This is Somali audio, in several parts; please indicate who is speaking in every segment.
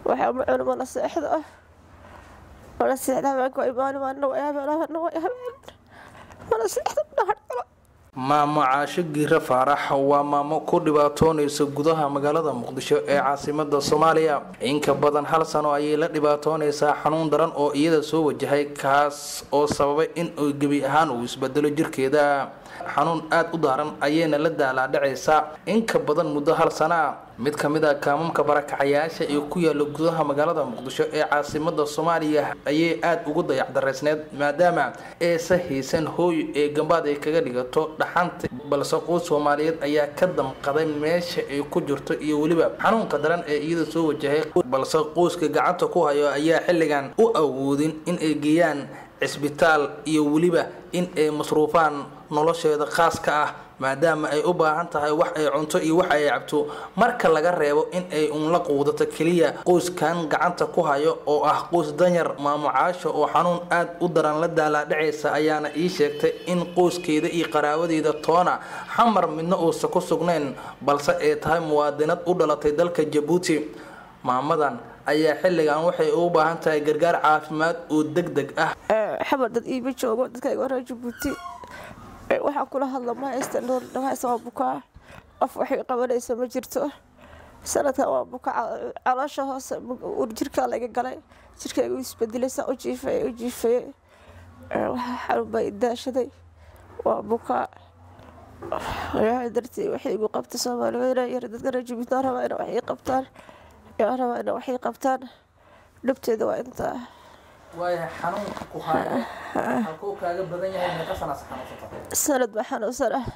Speaker 1: waxaa ma cuno mana seexdo ah mana seexda habeenka waa imaani maalina waa habeen habeenna waa habeen mana seexdo dhahar kalo
Speaker 2: maamo caasho giire faarax waa maamo ku dhibaatoonaysa gudaha magaalada muqdisho ee caasimada soomaaliya inka badan hal sano ayay la dhibaatoonaysaa xanuun daran oo iyada soo wajahay kaas oo sababay in uu gebi ahaan uu isbedelo jirkeeda xanuun aada u daaran ayayna la daalaadhacaysaa inka badan muddo hal sana ah mid ka mid a kaamamka barakacayaasha ee ku yaala gudaha magaalada muqdisho ee caasimada soomaaliya ayay aada ugu dayacdareysneed maadaama eesa haysan hooy ee gambaad ay kaga dhigato dhaxanta balse qoys soomaaliyeed ayaa ka damqaday meesha ay ku jirto iyo weliba xanuunka daran ee iyada soo wajahay balse qoyska gacanta ku hayo ayaa xilligan u awoodin in ay geeyaan cisbitaal iyo weliba in ay masruufaan nolosheeda khaaska ah maadaama ay u baahan tahay wax ay cunto iyo wax ay cabto marka laga reebo in ay unla quudato keliya qoyskan gacanta ku hayo oo ah qoys danyar maamo caasho oo xanuun aada u daran la daalaadhacaysa ayaana ii sheegtay in qoyskeeda iyo qaraabadeeda toona xamar midna uusa ku sugnayn balse ay tahay muwaadinad u dhalatay dalka jabuuti maamadan ayaa xilligan waxay u baahan tahay gargaar caafimaad oo deg deg ah
Speaker 1: xamar dad iima joogo dadkayga waraa jabuuti waxaan kula hadla ma haysta nool dhamaaysa waa bukaa qof waxay qabanaysa ma jirto sanadkan waa buka caloosha hoose jirkaa laga galay jirkayga u isbedelaysa u jiifay u jiifay waxaa xanuun baa idaashaday waa bukaa dartii waxay igu qabta soomaaliya yar dadka reer jabuuti aan rabaa ina waxay qabtaan aan rabaa ina waxay qabtaan dhibteeda waa intaa
Speaker 2: waayahay xanuunka ku hayo halkuu kaaga badan yahay meeqa sanaas xanuunsata
Speaker 1: sanad baa xanuunsan ah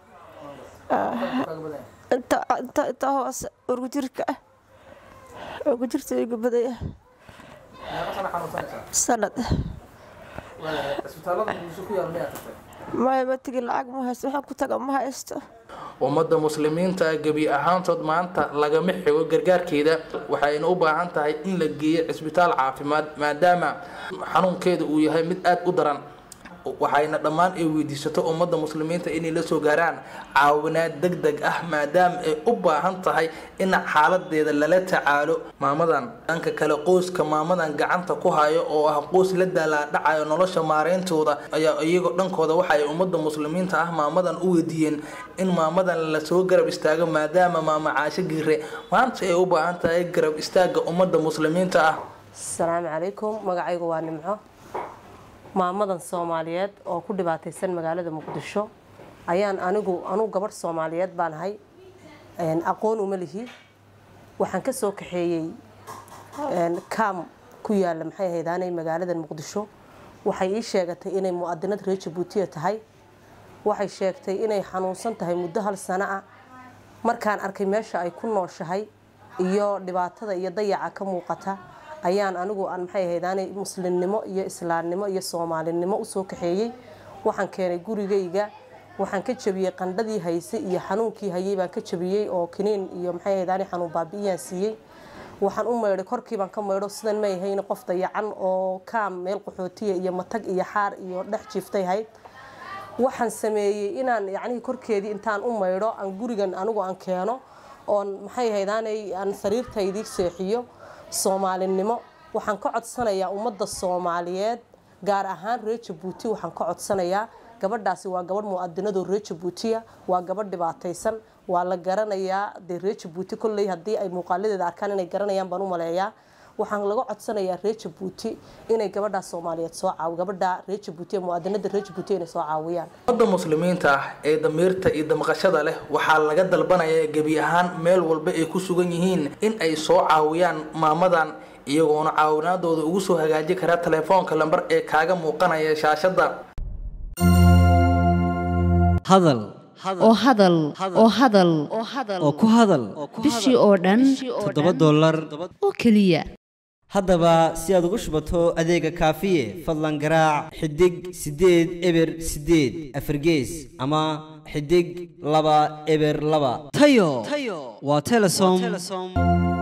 Speaker 2: kaaga badan yahay
Speaker 1: inta inta inta hoose ugu jirka ah ugu jirta igu badaya
Speaker 2: meeqa sana xanuunsanaysaa
Speaker 1: sanad
Speaker 2: waayahay isbitaallada muqdisho ku yaal miyaa tagtay
Speaker 1: maya ma tegin lacag ma haysto waxaan ku taga ma haysto
Speaker 2: ummadda muslimiinta gebi ahaantood maanta lagama xigo gargaarkeeda waxayna u baahan tahay in la geeyo cisbitaal caafimaad maadaama xanuunkeeda uu yahay mid aada u daran waxayna dhammaan ay weydiisato ummadda muslimiinta inay la soo gaaraan caawinaad deg deg ah maadaama ay u baahan tahay in xaaladeeda lala tacaalo maamadan dhanka kale qoyska maamadan gacanta ku hayo oo ah qoys la daalaadhacayo nolosha maareyntooda ayaa iyagoo dhankooda waxa ay ummadda muslimiinta ah maamadan u weydiiyeen in maamadan lasoo garab istaago maadaama maama caasho giire maanta ay u baahan tahay garab istaaga ummadda muslimiinta ah
Speaker 3: asalaamu calaykum magacaygu waa nimco maamadan soomaaliyeed oo ku dhibaataysan magaalada muqdisho ayaan anigu anugu gabadh soomaaliyeed baan ahay aqoon uma lihi waxaan ka soo kaxeeyey kaam ku yaala maxay ahaydaanay magaalada muqdisho waxay ii sheegatay inay mu'adinad reer jabuutiya tahay waxay sheegtay inay xanuunsan tahay muddo hal sano ah markaan arkay meesha ay ku nooshahay iyo dhibaatada iyo dayaca ka muuqata ayaan anigu aan maxay ahaydaanay muslimnimo iyo islaamnimo iyo soomaalinimo usoo kaxeeyey waxaan keenay gurigayga waxaan ka jabiyey qandhadii hayse iyo xanuunkii hayay baan ka jabiyey oo kiniin iyo maxay ahaydaanay xanuun baabi'iyaan siiyey waxaan u maydhay korkii baan ka maydho sidan may ahayn qof dayacan oo kaam meel qaxootiya iyo matag iyo xaar iyo dhex jiiftay hayd waxaan sameeyey inaan yacnihii korkeedii intaan u maydho aan gurigan anigu aan keeno oon maxay ahaydaanay aan sariirtaydii seexiyo soomaalinimo waxaan ka codsanayaa ummadda soomaaliyeed gaar ahaan reer jabuuti waxaan ka codsanayaa gabadhaasi waa gabadh mu'adinadoo reer jabuutiya waa gabadh dhibaataysan waa la garanayaa dee reer jabuuti kolley haddii ay muuqaaladeeda arkaan inay garanayaan baan u maleeyaa waxaan laga codsanayaa reer jabuuti inay gabadhaa soomaaliyeed soo caawi gabadha reer jabuuti mu'adinada reer jabuuti inay soo caawiyaan
Speaker 2: ummadda muslimiinta ah ee damiirta iyo damqashada leh waxaa laga dalbanayaa gebi ahaan meel walba ay ku sugan yihiin in ay soo caawiyaan maamadan iyagoona caawinaadooda ugu soo hagaaji kara telefoonka lambar ee kaaga muuqanaya shaashada
Speaker 4: hadal
Speaker 5: oo hadal oo hadal
Speaker 4: oo ku hadal
Speaker 5: bishii oo dhan
Speaker 4: toddoba dollar
Speaker 5: oo keliya
Speaker 4: haddaba si aad ugu shubato adeega kaafiye fadlan garaac xidig siddeed eber siddeed afargees ama xidig laba eber laba tayo waa telesom